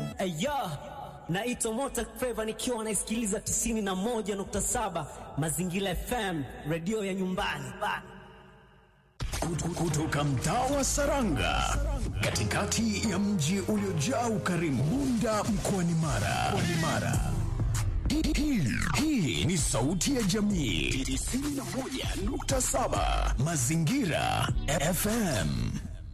Aya, naitwa Mota Feva nikiwa naisikiliza 91.7 Mazingira FM, redio ya nyumbani. Kutoka mtaa wa Saranga, katikati ya mji uliojaa ukarimu, Bunda mkoani Mara. Mkoani Mara. Hii- hii- Hii ni sauti ya jamii 91.7 Mazingira FM.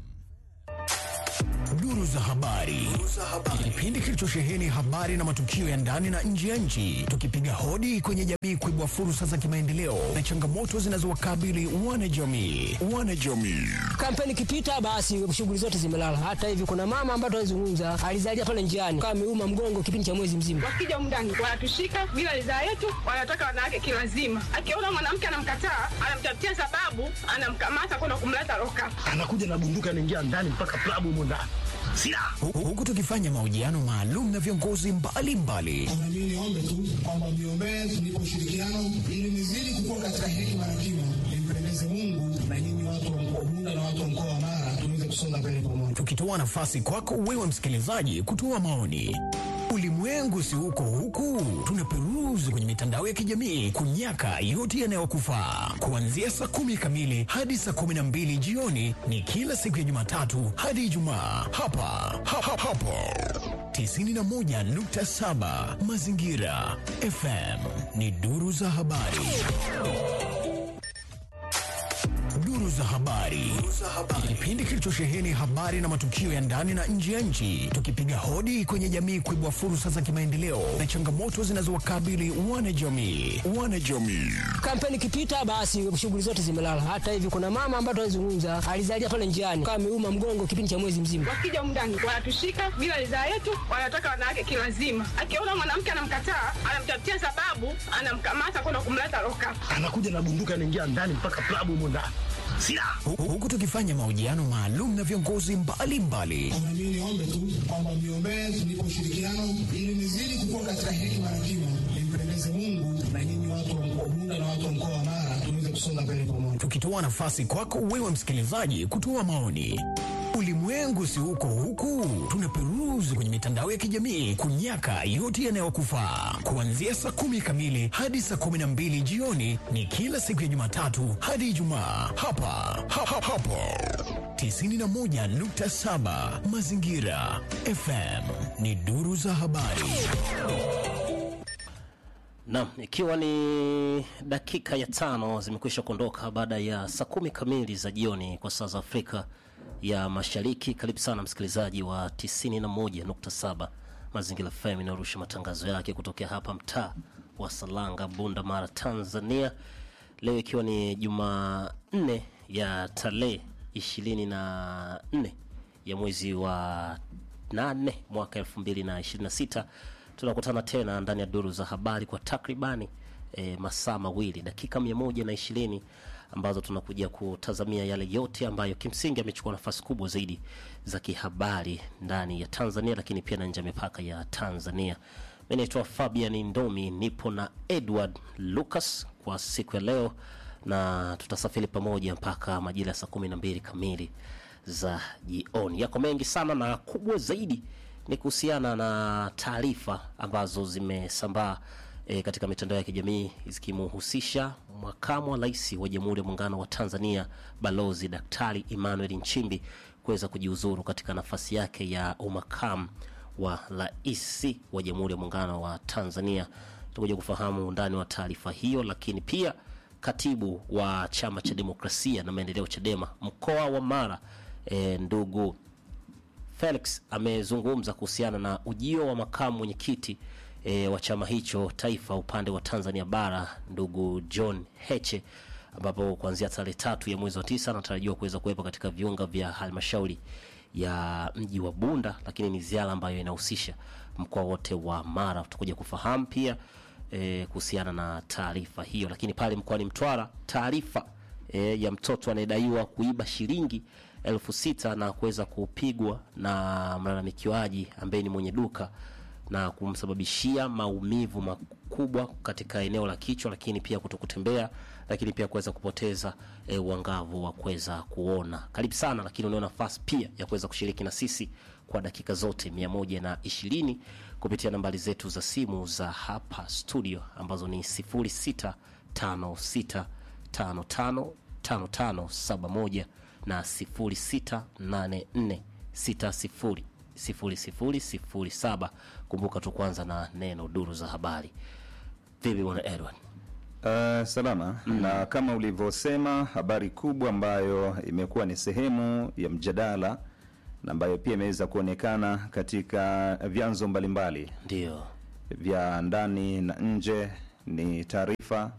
Duru za habari, kipindi kilichosheheni habari na matukio ya ndani na nje ya nchi, tukipiga hodi kwenye jamii kuibua fursa za kimaendeleo na changamoto zinazowakabili wanajamii. Wanajamii Kampeni ikipita basi shughuli zote zimelala. Hata hivi kuna mama ambaye tunazungumza alizalia pale njiani kama ameuma mgongo kipindi cha mwezi mzima. wakija humu ndani wanatushika bila ridhaa yetu, wanataka wanawake kilazima. Akiona mwanamke anamkataa, anamtafutia sababu, anamkamata kwenda kumleta loka. anakuja na bunduki anaingia ndani mpaka klabu humo ndani silaha Hu- huku tukifanya mahojiano maalum na viongozi mbalimbali Na mimi niombe tu kwamba mniombee tunipe ushirikiano ili nizidi kukua katika hekima na kima, nimpendeze Mungu na nyinyi watu wa mkoa Bunda na watu wa mkoa wa Mara tuweze kusonga mbele pamoja. tukitoa nafasi kwako wewe msikilizaji kutoa maoni. Ulimwengu si huko huku, tunaperuzi kwenye mitandao ya kijamii kunyaka yote yanayokufaa. Kuanzia saa kumi kamili hadi saa kumi na mbili jioni ni kila siku ya Jumatatu hadi Ijumaa hapa ha, ha, hapo 91.7 Mazingira FM ni duru za habari. Duru za habari, kipindi kilichosheheni habari na matukio ya ndani na nje ya nchi, tukipiga hodi kwenye jamii kuibua fursa za kimaendeleo na changamoto zinazowakabili wanajamii. Wanajamii Kampeni ikipita basi shughuli zote zimelala. Hata hivi kuna mama ambaye tunazungumza alizalia pale njiani kama ameuma mgongo kipindi cha mwezi mzima. Wakija humu ndani wanatushika bila ridhaa yetu, wanataka wanawake kilazima. Akiona mwanamke anamkataa, anamtafutia sababu, anamkamata kwenda kumleta loka. anakuja na bunduki anaingia ndani mpaka klabu humo ndani silaha Hu- huku tukifanya mahojiano maalum na viongozi mbalimbali Na mimi niombe tu kwamba mniombee tunipe ushirikiano ili nizidi kukua katika hekima na kima, nimpendeze Mungu na nyinyi watu wa mkoa Bunda na watu wa mkoa wa Mara tuweze kusonga mbele pamoja. tukitoa nafasi kwako wewe msikilizaji kutoa maoni. Ulimwengu si huko huku, tunaperuzi kwenye mitandao ya kijamii kunyaka yote yanayokufaa. Kuanzia saa kumi kamili hadi saa kumi na mbili jioni ni kila siku ya Jumatatu hadi Ijumaa hapa ha, ha, hapo 91.7 Mazingira FM ni duru za habari. Naam, ikiwa ni dakika ya tano zimekwisha kuondoka baada ya saa kumi kamili za jioni kwa saa za Afrika ya Mashariki. Karibu sana msikilizaji wa 91.7 Mazingira FM inayorusha matangazo yake kutokea hapa mtaa wa Salanga, Bunda, Mara, Tanzania. Leo ikiwa ni Jumanne ya tarehe ishirini na nne ya mwezi wa nane mwaka elfu mbili na ishirini na sita tunakutana tena ndani ya duru za habari kwa takribani e, masaa mawili dakika mia moja na ishirini ambazo tunakuja kutazamia yale yote ambayo kimsingi amechukua nafasi kubwa zaidi za kihabari ndani ya Tanzania, lakini pia na nje ya mipaka ya Tanzania. Mi naitwa Fabian Ndomi, nipo na Edward Lucas kwa siku ya leo, na tutasafiri pamoja mpaka majira ya saa kumi na mbili kamili za jioni. Yako mengi sana na kubwa zaidi ni kuhusiana na taarifa ambazo zimesambaa e, katika mitandao ya kijamii zikimhusisha makamu wa rais wa Jamhuri ya Muungano wa Tanzania Balozi Daktari Emmanuel Nchimbi kuweza kujiuzuru katika nafasi yake ya umakamu wa rais wa Jamhuri ya Muungano wa Tanzania. Tutakuja kufahamu undani wa taarifa hiyo, lakini pia katibu wa Chama cha Demokrasia na Maendeleo CHADEMA mkoa wa Mara e, ndugu Felix amezungumza kuhusiana na ujio wa makamu mwenyekiti e, wa chama hicho taifa upande wa Tanzania bara ndugu John Heche, ambapo kuanzia tarehe tatu ya mwezi wa tisa anatarajiwa kuweza kuwepo katika viunga vya halmashauri ya mji wa Bunda, lakini ni ziara ambayo inahusisha mkoa wote wa Mara. Tutakuja kufahamu pia e, kuhusiana na taarifa hiyo, lakini pale mkoani Mtwara taarifa e, ya mtoto anayedaiwa kuiba shilingi elfu sita na kuweza kupigwa na mlalamikiwaji ambaye ni mwenye duka na kumsababishia maumivu makubwa katika eneo la kichwa, lakini pia kutokutembea, lakini pia kuweza kupoteza e, uangavu wa kuweza kuona. Karibu sana, lakini unao nafasi pia ya kuweza kushiriki na sisi kwa dakika zote mia moja na ishirini kupitia nambari zetu za simu za hapa studio ambazo ni 0656555571 na 0684600007. Kumbuka tu kwanza na neno duru za habari. Vipi bwana Edward? Uh, salama na kama ulivyosema, habari kubwa ambayo imekuwa ni sehemu ya mjadala na ambayo pia imeweza kuonekana katika vyanzo mbalimbali Ndio vya ndani na nje ni taarifa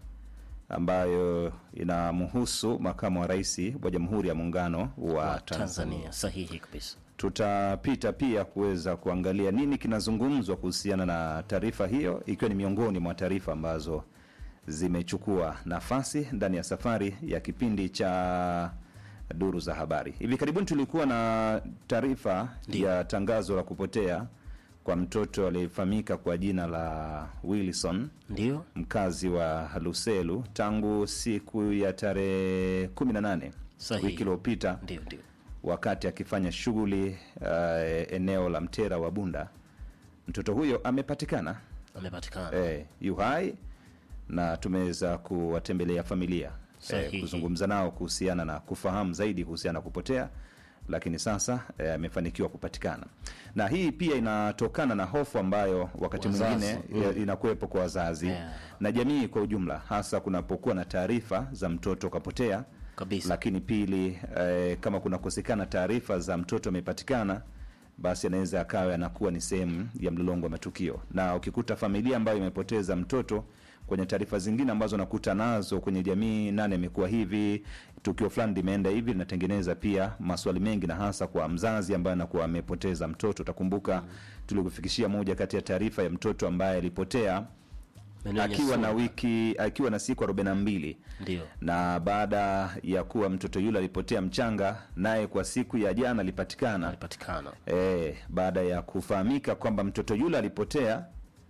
ambayo inamhusu makamu wa rais wa Jamhuri ya Muungano wa wa Tanzania. Tanzania, sahihi kabisa. Tutapita pia kuweza kuangalia nini kinazungumzwa kuhusiana na taarifa hiyo, ikiwa ni miongoni mwa taarifa ambazo zimechukua nafasi ndani ya safari ya kipindi cha duru za habari. Hivi karibuni tulikuwa na taarifa ya tangazo la kupotea kwa mtoto aliyefahamika kwa jina la Wilson Ndio mkazi wa Luselu tangu siku ya tarehe 18 Sahihi. wiki iliyopita ndio ndio, wakati akifanya shughuli uh, eneo la Mtera wa Bunda. Mtoto huyo amepatikana amepatikana eh, yu hai na tumeweza kuwatembelea familia Sahihi. kuzungumza nao kuhusiana na kufahamu zaidi kuhusiana na kupotea, lakini sasa eh, amefanikiwa kupatikana, na hii pia inatokana na hofu ambayo wakati Wazazi, mwingine eh, inakuwepo kwa wazazi Yeah. na jamii kwa ujumla, hasa kunapokuwa na taarifa za mtoto kapotea kabisa. lakini pili eh, kama kunakosekana taarifa za mtoto amepatikana basi anaweza akawa anakuwa ni sehemu ya mlolongo wa matukio na ukikuta familia ambayo imepoteza mtoto kwenye taarifa zingine ambazo nakuta nazo kwenye jamii nani amekuwa hivi tukio fulani limeenda hivi linatengeneza pia maswali mengi na hasa kwa mzazi ambaye anakuwa amepoteza mtoto utakumbuka tulikufikishia moja kati ya taarifa ya mtoto ambaye alipotea Maeneo ya akiwa na Nyasua. wiki akiwa na siku arobaini na mbili ndio na baada ya kuwa mtoto yule alipotea mchanga, naye kwa siku ya jana alipatikana. alipatikana E, baada ya kufahamika kwamba mtoto yule alipotea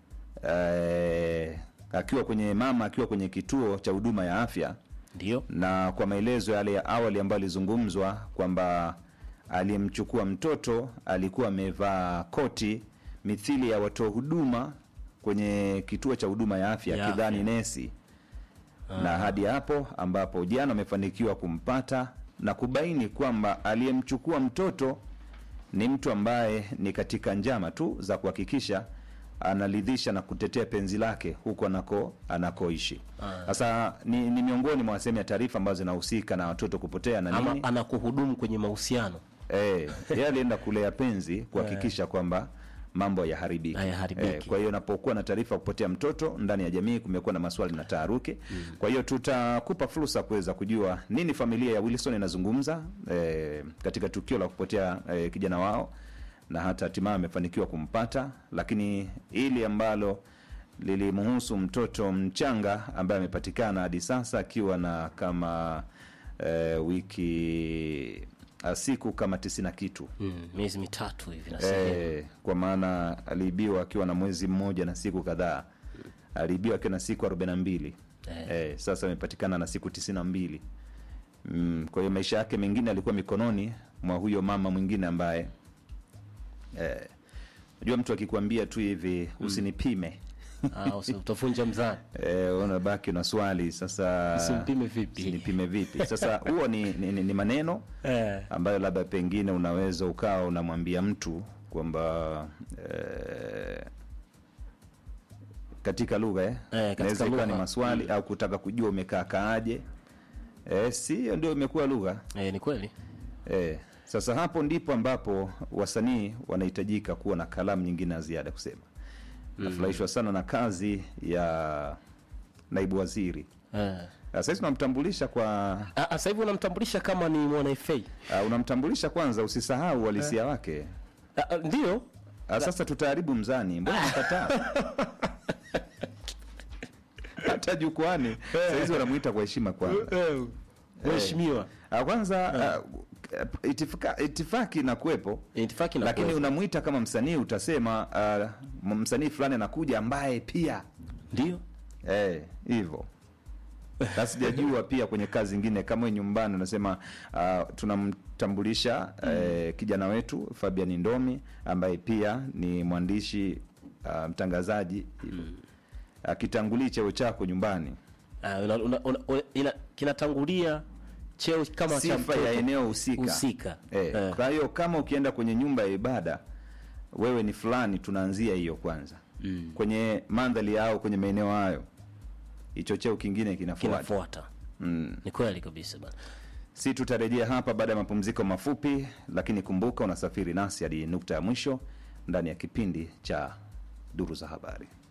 e, akiwa kwenye mama akiwa kwenye kituo cha huduma ya afya, ndio na kwa maelezo yale ya awali ambayo alizungumzwa kwamba aliyemchukua mtoto alikuwa amevaa koti mithili ya watoa huduma kwenye kituo cha huduma ya afya Ya kidhani afya. nesi na hadi hapo ambapo jana amefanikiwa kumpata na kubaini kwamba aliyemchukua mtoto ni mtu ambaye ni katika njama tu za kuhakikisha analidhisha na kutetea penzi lake huko anako anakoishi. Sasa ni, ni miongoni mwa sehemu ya taarifa ambazo zinahusika na watoto kupotea na ama nini. anakuhudumu kwenye mahusiano Eh, yeye alienda kulea penzi kuhakikisha kwamba mambo yaharibiki. Hayaharibiki. kwa hiyo unapokuwa na taarifa ya kupotea mtoto ndani ya jamii, kumekuwa na maswali na taharuki. Kwa hiyo tutakupa fursa kuweza kujua nini familia ya Wilson inazungumza eh, katika tukio la kupotea eh, kijana wao na hata hatimaye amefanikiwa kumpata, lakini hili ambalo lilimhusu mtoto mchanga ambaye amepatikana hadi sasa akiwa na kama eh, wiki ah, siku kama tisini na kitu mm, miezi mitatu hivi na sehemu eh, kwa maana aliibiwa akiwa na mwezi mmoja na siku kadhaa aliibiwa akiwa na siku arobaini na mbili Eh. eh, sasa amepatikana na siku tisini na mbili mm, kwa hiyo maisha yake mengine alikuwa mikononi mwa huyo mama mwingine ambaye eh, unajua mtu akikwambia tu hivi usinipime Ah, usi- utavunja mzani eh, unabaki una swali sasa Usimpime vipi? usinipime vipi sasa huo ni, ni, ni, ni maneno eh. ambayo labda pengine unaweza ukawa unamwambia mtu kwamba eh, katika lugha eh, katika inaweza ikawa ni lugha. maswali au kutaka kujua umekaa kaaje eh, si hiyo ndio imekuwa lugha Eh, ni kweli eh, sasa hapo ndipo ambapo wasanii wanahitajika kuwa na kalamu nyingine ya ziada kusema nafurahishwa sana na kazi ya naibu waziri eh. sasa hizi tunamtambulisha kwa Ah, ah, sasa hivi unamtambulisha kama ni mwana FA uh, unamtambulisha kwanza usisahau uhalisia wake Ah, ah, ndio Ah, sasa tutaharibu mzani, mbona nakataa? Hata jukwani sahizi wanamuita kwa heshima kwanza. mheshimiwa Ah, Kwanza ah, eh, itifaka, itifaki inakuwepo Itifaki lakini inakuwepo. unamwita kama msanii utasema uh, msanii fulani anakuja ambaye pia ndio eh, hivyo na sijajua pia kwenye kazi zingine kama wewe nyumbani unasema uh, tunamtambulisha eh, kijana wetu Fabian Ndomi ambaye pia ni mwandishi uh, mtangazaji hivyo akitangulii cheo chako nyumbani Ah, una, una, una, una, ina, kinatangulia cheo kama cha sifa mtoto ya eneo husika husika. eh, Eh. kwa hiyo kama ukienda kwenye nyumba ya ibada wewe ni fulani tunaanzia hiyo kwanza mm. kwenye mandhari yao kwenye maeneo hayo hicho cheo kingine kinafuata kinafuata mm. ni kweli kabisa bana si tutarejea hapa baada ya mapumziko mafupi lakini kumbuka unasafiri nasi hadi nukta ya mwisho ndani ya kipindi cha duru za habari